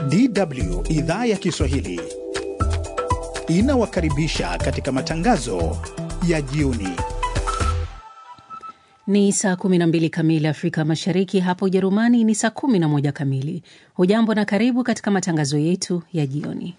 DW idhaa ya Kiswahili inawakaribisha katika matangazo ya jioni. Ni saa 12 kamili Afrika Mashariki, hapa Ujerumani ni saa 11 kamili. Hujambo na karibu katika matangazo yetu ya jioni.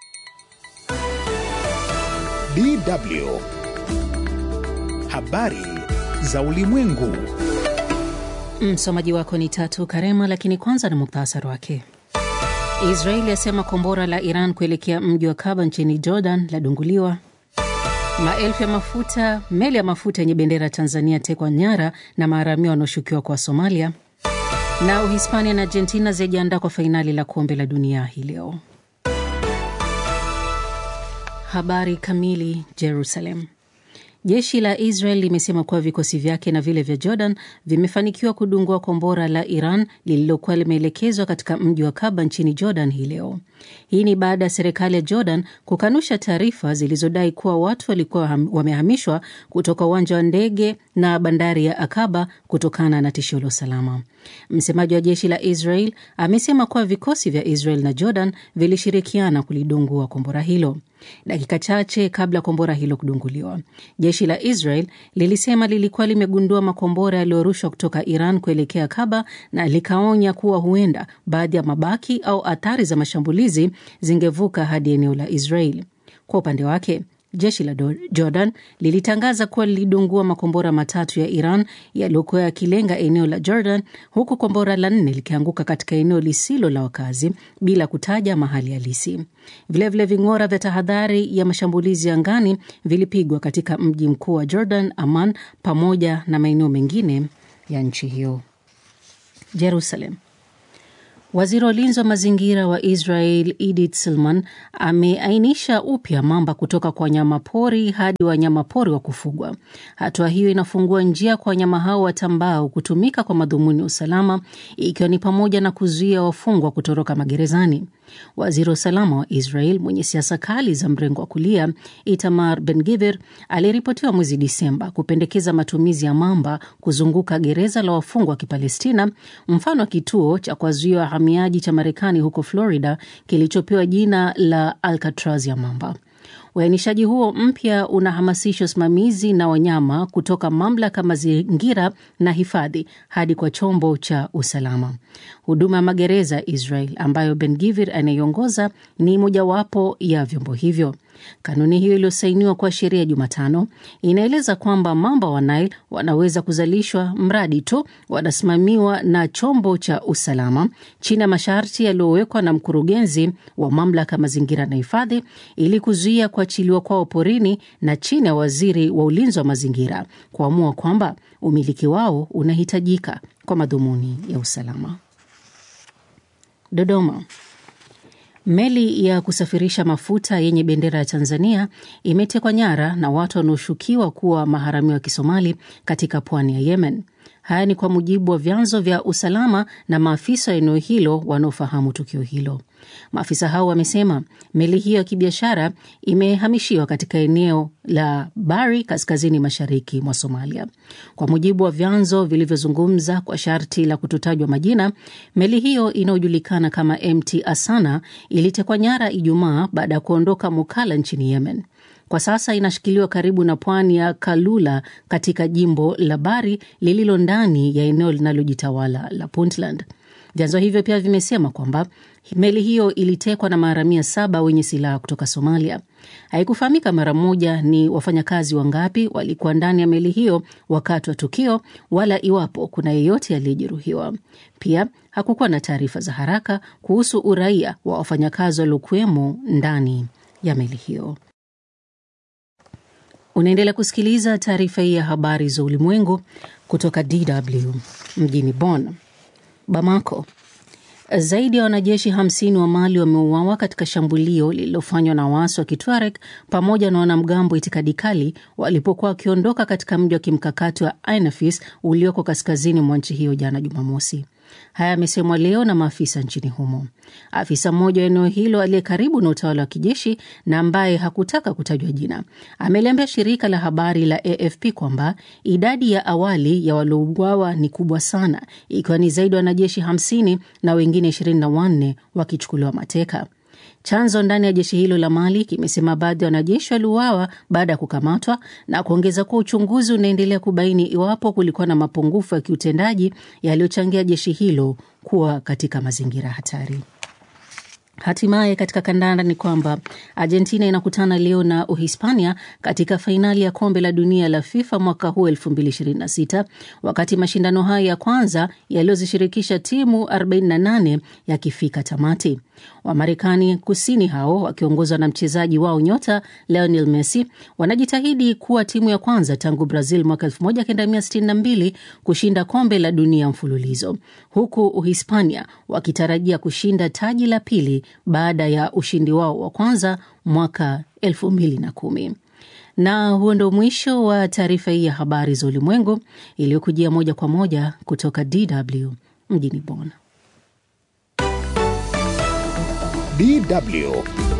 DW habari za ulimwengu. Msomaji wako ni Tatu Karema, lakini kwanza na muktasari wake. Israeli yasema kombora la Iran kuelekea mji wa Kaba nchini Jordan ladunguliwa. Maelfu ya mafuta meli ya mafuta yenye bendera ya Tanzania tekwa nyara na maharamia wanaoshukiwa kwa Somalia. Na Uhispania na Argentina zijiandaa kwa fainali la kombe la dunia hii leo. Habari kamili. Jerusalem. Jeshi la Israel limesema kuwa vikosi vyake na vile vya Jordan vimefanikiwa kudungua kombora la Iran lililokuwa limeelekezwa katika mji wa Kaba nchini Jordan hii leo. Hii ni baada ya serikali ya Jordan kukanusha taarifa zilizodai kuwa watu walikuwa wamehamishwa kutoka uwanja wa ndege na bandari ya Akaba kutokana na tishio la usalama. Msemaji wa jeshi la Israel amesema kuwa vikosi vya Israel na Jordan vilishirikiana kulidungua kombora hilo. Dakika chache kabla kombora hilo kudunguliwa, jeshi la Israel lilisema lilikuwa limegundua makombora yaliyorushwa kutoka Iran kuelekea Kaba na likaonya kuwa huenda baadhi ya mabaki au athari za mashambulizi zingevuka hadi eneo la Israel. Kwa upande wake jeshi la Jordan lilitangaza kuwa lilidungua makombora matatu ya Iran yaliyokuwa yakilenga eneo la Jordan, huku kombora la nne likianguka katika eneo lisilo la wakazi bila kutaja mahali halisi. Vilevile, ving'ora vya tahadhari ya mashambulizi angani vilipigwa katika mji mkuu wa Jordan, Amman, pamoja na maeneo mengine ya nchi hiyo. Jerusalem. Waziri wa ulinzi wa mazingira wa Israel Edith Silman ameainisha upya mamba kutoka kwa wanyamapori hadi wanyamapori wa kufugwa. Hatua hiyo inafungua njia kwa wanyama hao watambao kutumika kwa madhumuni ya usalama, ikiwa ni pamoja na kuzuia wafungwa kutoroka magerezani. Waziri wa usalama wa Israel mwenye siasa kali za mrengo wa kulia Itamar Ben Gvir aliripotiwa mwezi Disemba kupendekeza matumizi ya mamba kuzunguka gereza la wafungwa wa Kipalestina, mfano wa kituo cha kuwazuia wahamiaji cha Marekani huko Florida kilichopewa jina la Alcatraz ya mamba. Uainishaji huo mpya unahamasisha usimamizi na wanyama kutoka mamlaka mazingira na hifadhi hadi kwa chombo cha usalama. Huduma ya magereza ya Israel ambayo Ben Gvir anayeongoza ni mojawapo ya vyombo hivyo. Kanuni hiyo iliyosainiwa kwa sheria Jumatano inaeleza kwamba mamba wa Nile wanaweza kuzalishwa mradi tu wanasimamiwa na chombo cha usalama chini ya masharti yaliyowekwa na mkurugenzi wa mamlaka mazingira na hifadhi, ili kuzuia kuachiliwa kwao porini na chini ya waziri wa ulinzi wa mazingira kuamua kwamba umiliki wao unahitajika kwa madhumuni ya usalama. Dodoma. Meli ya kusafirisha mafuta yenye bendera ya Tanzania imetekwa nyara na watu wanaoshukiwa kuwa maharamia wa Kisomali katika pwani ya Yemen. Haya ni kwa mujibu wa vyanzo vya usalama na maafisa wa eneo hilo wanaofahamu tukio hilo. Maafisa hao wamesema meli hiyo ya kibiashara imehamishiwa katika eneo la Bari, kaskazini mashariki mwa Somalia. Kwa mujibu wa vyanzo vilivyozungumza kwa sharti la kutotajwa majina, meli hiyo inayojulikana kama MT Asana ilitekwa nyara Ijumaa baada ya kuondoka Mukalla nchini Yemen. Kwa sasa inashikiliwa karibu na pwani ya Kalula katika jimbo la Bari lililo ndani ya eneo linalojitawala la Puntland. Vyanzo hivyo pia vimesema kwamba meli hiyo ilitekwa na maharamia saba wenye silaha kutoka Somalia. Haikufahamika mara moja ni wafanyakazi wangapi walikuwa ndani ya meli hiyo wakati wa tukio, wala iwapo kuna yeyote aliyejeruhiwa. Pia hakukuwa na taarifa za haraka kuhusu uraia wa wafanyakazi waliokuwemo ndani ya meli hiyo. Unaendelea kusikiliza taarifa hii ya habari za ulimwengu kutoka DW mjini Bonn. Bamako. Zaidi ya wanajeshi 50 wa Mali wameuawa katika shambulio lililofanywa na waasi wa Kitwareg pamoja na wanamgambo itikadi kali walipokuwa wakiondoka katika mji wa kimkakati wa Ainafis ulioko kaskazini mwa nchi hiyo jana Jumamosi. Haya yamesemwa leo na maafisa nchini humo. Afisa mmoja wa eneo hilo aliye karibu na utawala wa kijeshi na ambaye hakutaka kutajwa jina ameliambia shirika la habari la AFP kwamba idadi ya awali ya waliouawa ni kubwa sana, ikiwa ni zaidi ya wanajeshi 50 na wengine 24 wakichukuliwa mateka. Chanzo ndani ya jeshi hilo la Mali kimesema baadhi ya wanajeshi waliuawa baada ya kukamatwa na kuongeza kuwa uchunguzi unaendelea kubaini iwapo kulikuwa na mapungufu ya kiutendaji yaliyochangia jeshi hilo kuwa katika mazingira hatari. Hatimaye katika kandanda ni kwamba Argentina inakutana leo na Uhispania katika fainali ya kombe la dunia la FIFA mwaka huu 2026 wakati mashindano hayo ya kwanza yaliyozishirikisha timu 48 yakifika tamati. Wamarekani kusini hao wakiongozwa na mchezaji wao nyota Lionel Messi wanajitahidi kuwa timu ya kwanza tangu Brazil mwaka 1962 kushinda kombe la dunia mfululizo, huku Uhispania wakitarajia kushinda taji la pili baada ya ushindi wao wa kwanza mwaka 2010. Na huo ndo mwisho wa taarifa hii ya habari za ulimwengu iliyokujia moja kwa moja kutoka DW mjini Bonn. DW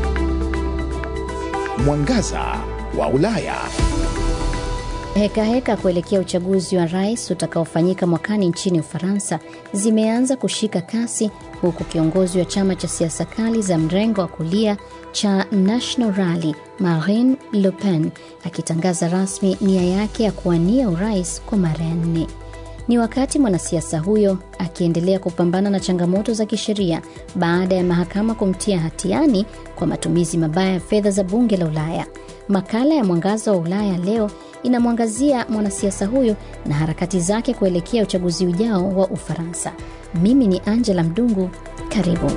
Mwangaza wa Ulaya. Hekaheka heka kuelekea uchaguzi wa rais utakaofanyika mwakani nchini Ufaransa zimeanza kushika kasi huku kiongozi wa chama cha siasa kali za mrengo wa kulia cha National Rally Marine Le Pen akitangaza rasmi nia yake ya kuwania urais kwa mara ya nne. Ni wakati mwanasiasa huyo akiendelea kupambana na changamoto za kisheria baada ya mahakama kumtia hatiani kwa matumizi mabaya ya fedha za bunge la Ulaya. Makala ya Mwangaza wa Ulaya leo inamwangazia mwanasiasa huyo na harakati zake kuelekea uchaguzi ujao wa Ufaransa. Mimi ni Angela Mdungu, karibu.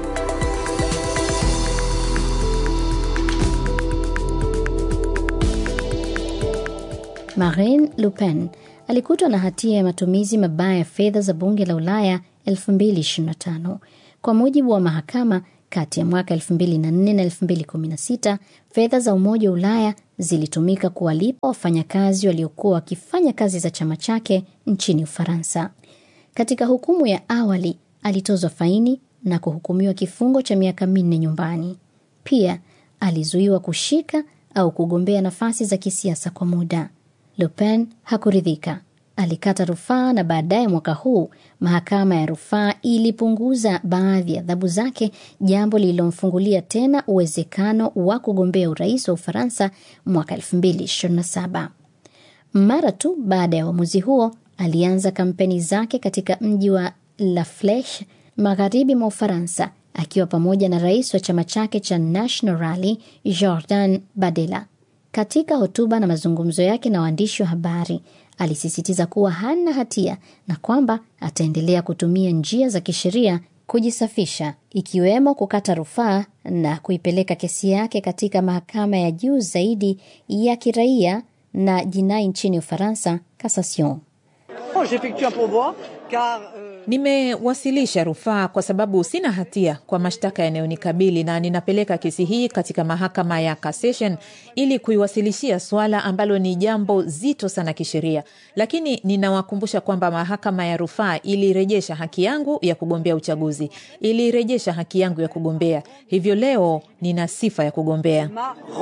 Marine Le Pen alikutwa na hatia ya matumizi mabaya ya fedha za bunge la Ulaya 2025 kwa mujibu wa mahakama. Kati ya mwaka 2004 na 2016 fedha za Umoja wa Ulaya zilitumika kuwalipa wafanyakazi waliokuwa wakifanya kazi za chama chake nchini Ufaransa. Katika hukumu ya awali, alitozwa faini na kuhukumiwa kifungo cha miaka minne nyumbani. Pia alizuiwa kushika au kugombea nafasi za kisiasa kwa muda. Le Pen hakuridhika, alikata rufaa na baadaye mwaka huu mahakama ya rufaa ilipunguza baadhi ya adhabu zake, jambo lililomfungulia tena uwezekano wa kugombea urais wa Ufaransa mwaka 2027. Mara tu baada ya uamuzi huo, alianza kampeni zake katika mji wa La Fleche magharibi mwa Ufaransa, akiwa pamoja na rais wa chama chake cha National Rally Jordan Bardella. Katika hotuba na mazungumzo yake na waandishi wa habari alisisitiza kuwa hana hatia na kwamba ataendelea kutumia njia za kisheria kujisafisha, ikiwemo kukata rufaa na kuipeleka kesi yake katika mahakama ya juu zaidi ya kiraia na jinai nchini Ufaransa, Cassation. Nimewasilisha rufaa kwa sababu sina hatia kwa mashtaka yanayonikabili na ninapeleka kesi hii katika mahakama ya Cassation ili kuiwasilishia swala ambalo ni jambo zito sana kisheria, lakini ninawakumbusha kwamba mahakama ya rufaa ilirejesha haki yangu ya kugombea uchaguzi, ilirejesha haki yangu ya kugombea, hivyo leo nina sifa ya kugombea.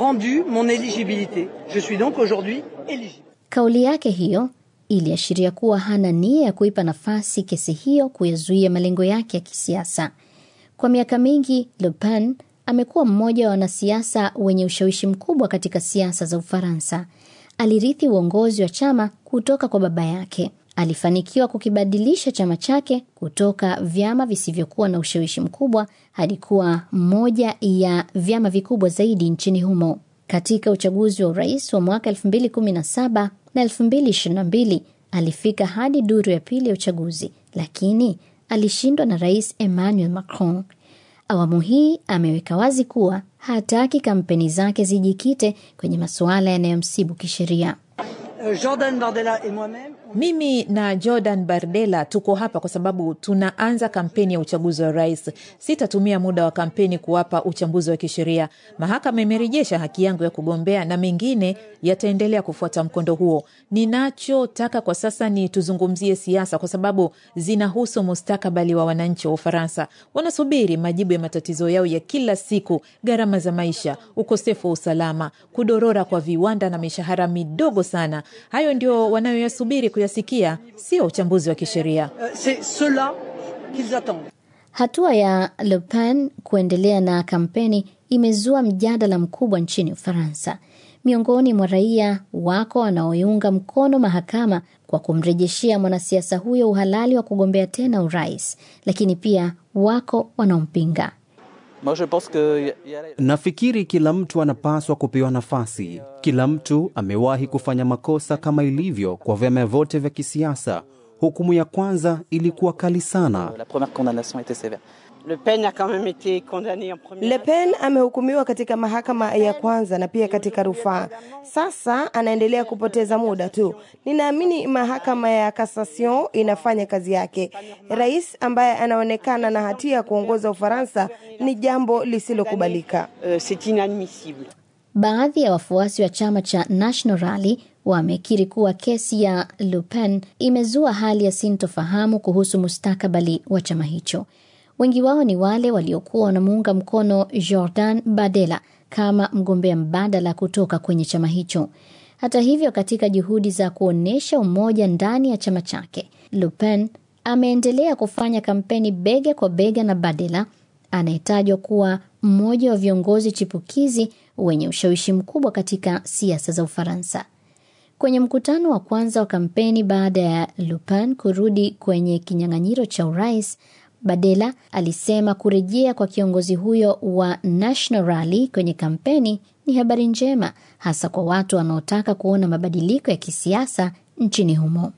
Kauli yake hiyo iliashiria kuwa hana nia ya kuipa nafasi kesi hiyo kuyazuia malengo yake ya kisiasa. Kwa miaka mingi, Le Pen amekuwa mmoja wa wanasiasa wenye ushawishi mkubwa katika siasa za Ufaransa. Alirithi uongozi wa chama kutoka kwa baba yake. Alifanikiwa kukibadilisha chama chake kutoka vyama visivyokuwa na ushawishi mkubwa hadi kuwa mmoja ya vyama vikubwa zaidi nchini humo. Katika uchaguzi wa urais wa mwaka 2017 na 2022 alifika hadi duru ya pili ya uchaguzi, lakini alishindwa na rais Emmanuel Macron. Awamu hii ameweka wazi kuwa hataki kampeni zake zijikite kwenye masuala yanayomsibu kisheria. Jordan Bardella et moi-même Mimi na Jordan Bardella tuko hapa kwa sababu tunaanza kampeni ya uchaguzi wa rais. Sitatumia muda wa kampeni kuwapa uchambuzi wa kisheria. Mahakama imerejesha haki yangu ya kugombea na mengine yataendelea kufuata mkondo huo. Ninachotaka kwa sasa ni tuzungumzie siasa, kwa sababu zinahusu mustakabali wa wananchi wa Ufaransa. Wanasubiri majibu ya matatizo yao ya kila siku: gharama za maisha, ukosefu wa usalama, kudorora kwa viwanda na mishahara midogo sana. Hayo ndio wanayoyasubiri kuyasikia, sio uchambuzi wa kisheria. Hatua ya Le Pen kuendelea na kampeni imezua mjadala mkubwa nchini Ufaransa. Miongoni mwa raia wako wanaoiunga mkono mahakama kwa kumrejeshea mwanasiasa huyo uhalali wa kugombea tena urais, lakini pia wako wanaompinga. Nafikiri kila mtu anapaswa kupewa nafasi. Kila mtu amewahi kufanya makosa kama ilivyo kwa vyama vyote vya kisiasa. Hukumu ya kwanza ilikuwa kali sana. Le Pen amehukumiwa katika mahakama ya kwanza na pia katika rufaa. Sasa anaendelea kupoteza muda tu. Ninaamini mahakama ya Cassation inafanya kazi yake. Rais ambaye anaonekana na hatia ya kuongoza Ufaransa ni jambo lisilokubalika. Baadhi ya wafuasi wa chama cha National Rally wamekiri kuwa kesi ya Le Pen imezua hali ya sintofahamu kuhusu mustakabali wa chama hicho. Wengi wao ni wale waliokuwa wanamuunga mkono Jordan Bardella kama mgombea mbadala kutoka kwenye chama hicho. Hata hivyo, katika juhudi za kuonyesha umoja ndani ya chama chake, Le Pen ameendelea kufanya kampeni bega kwa bega na Bardella anayetajwa kuwa mmoja wa viongozi chipukizi wenye ushawishi mkubwa katika siasa za Ufaransa. Kwenye mkutano wa kwanza wa kampeni baada ya Le Pen kurudi kwenye kinyang'anyiro cha urais, Bardella alisema kurejea kwa kiongozi huyo wa National Rally kwenye kampeni ni habari njema, hasa kwa watu wanaotaka kuona mabadiliko ya kisiasa nchini humo.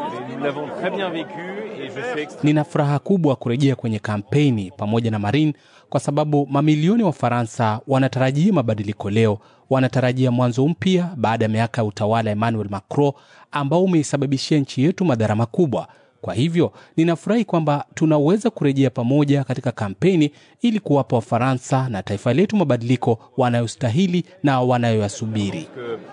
Nina furaha kubwa kurejea kwenye kampeni pamoja na Marine kwa sababu mamilioni wa Faransa wanatarajia mabadiliko leo. Wanatarajia mwanzo mpya baada ya miaka ya utawala Emmanuel Macron ambao umeisababishia nchi yetu madhara makubwa. Kwa hivyo ninafurahi kwamba tunaweza kurejea pamoja katika kampeni ili kuwapa Wafaransa na taifa letu mabadiliko wanayostahili na wanayoyasubiri.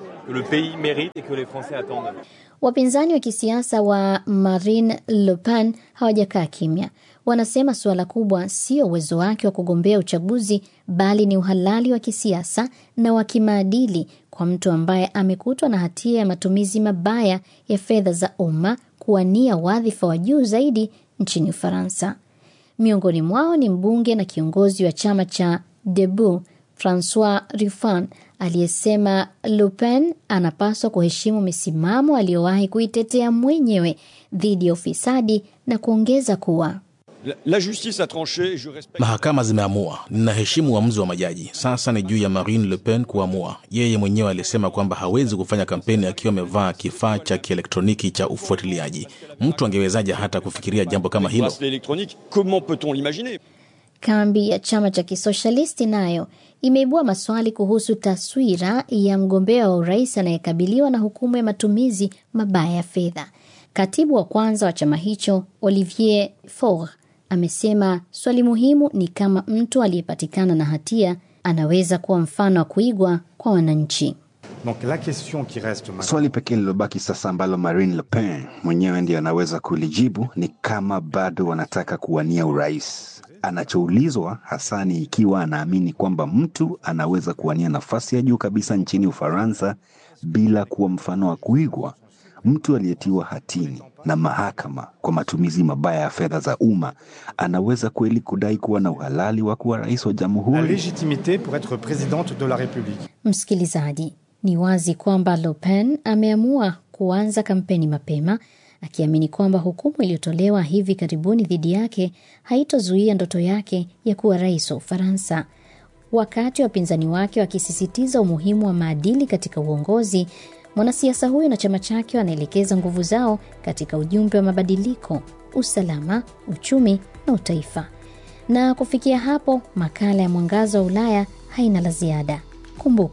Wapinzani wa kisiasa wa Marine Le Pen hawajakaa kimya. Wanasema suala kubwa sio uwezo wake wa kugombea uchaguzi, bali ni uhalali wa kisiasa na wa kimaadili kwa mtu ambaye amekutwa na hatia ya matumizi mabaya ya fedha za umma kuwania wadhifa wa juu zaidi nchini Ufaransa. Miongoni mwao ni mbunge na kiongozi wa chama cha Debout Francois Ruffin aliyesema Le Pen anapaswa kuheshimu misimamo aliyowahi kuitetea mwenyewe dhidi ya ufisadi na kuongeza kuwa La justice a tranché, je respecte... Mahakama zimeamua, ninaheshimu uamuzi wa majaji. Sasa ni juu ya Marine Le Pen kuamua. Yeye mwenyewe alisema kwamba hawezi kufanya kampeni akiwa amevaa kifaa cha kielektroniki cha ufuatiliaji. Mtu angewezaje hata kufikiria jambo kama hilo? Comment peut-on l'imaginer? Kambi ya chama cha kisoshalisti nayo imeibua maswali kuhusu taswira ya mgombea wa urais anayekabiliwa na hukumu ya matumizi mabaya ya fedha. Katibu wa kwanza wa chama hicho Olivier Faure amesema swali muhimu ni kama mtu aliyepatikana na hatia anaweza kuwa mfano wa kuigwa kwa wananchi. Donc la question qui reste maintenant... Swali pekee lilobaki sasa ambalo Marine Le Pen mwenyewe ndiye anaweza kulijibu ni kama bado wanataka kuwania urais. Anachoulizwa hasa ni ikiwa anaamini kwamba mtu anaweza kuwania nafasi ya juu kabisa nchini Ufaransa bila kuwa mfano wa kuigwa. Mtu aliyetiwa hatini na mahakama kwa matumizi mabaya ya fedha za umma anaweza kweli kudai kuwa na uhalali wa kuwa rais wa La jamhuri? légitimité pour être présidente de la République. Msikilizaji, ni wazi kwamba Le Pen ameamua kuanza kampeni mapema akiamini kwamba hukumu iliyotolewa hivi karibuni dhidi yake haitozuia ndoto yake ya kuwa rais wa Ufaransa. Wakati wapinzani wake wakisisitiza umuhimu wa maadili katika uongozi, mwanasiasa huyo na chama chake wanaelekeza nguvu zao katika ujumbe wa mabadiliko, usalama, uchumi na utaifa. Na kufikia hapo, makala ya Mwangaza wa Ulaya haina la ziada. Kumbuka,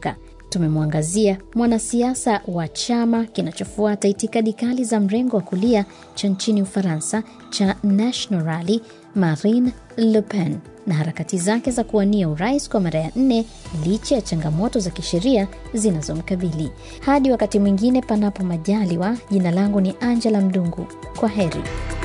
tumemwangazia mwanasiasa wa chama kinachofuata itikadi kali za mrengo wa kulia cha nchini Ufaransa cha National Rally, Marine Le Pen na harakati zake za kuwania urais kwa mara ya nne licha ya changamoto za kisheria zinazomkabili. Hadi wakati mwingine, panapo majaliwa. Jina langu ni Angela Mdungu. Kwa heri.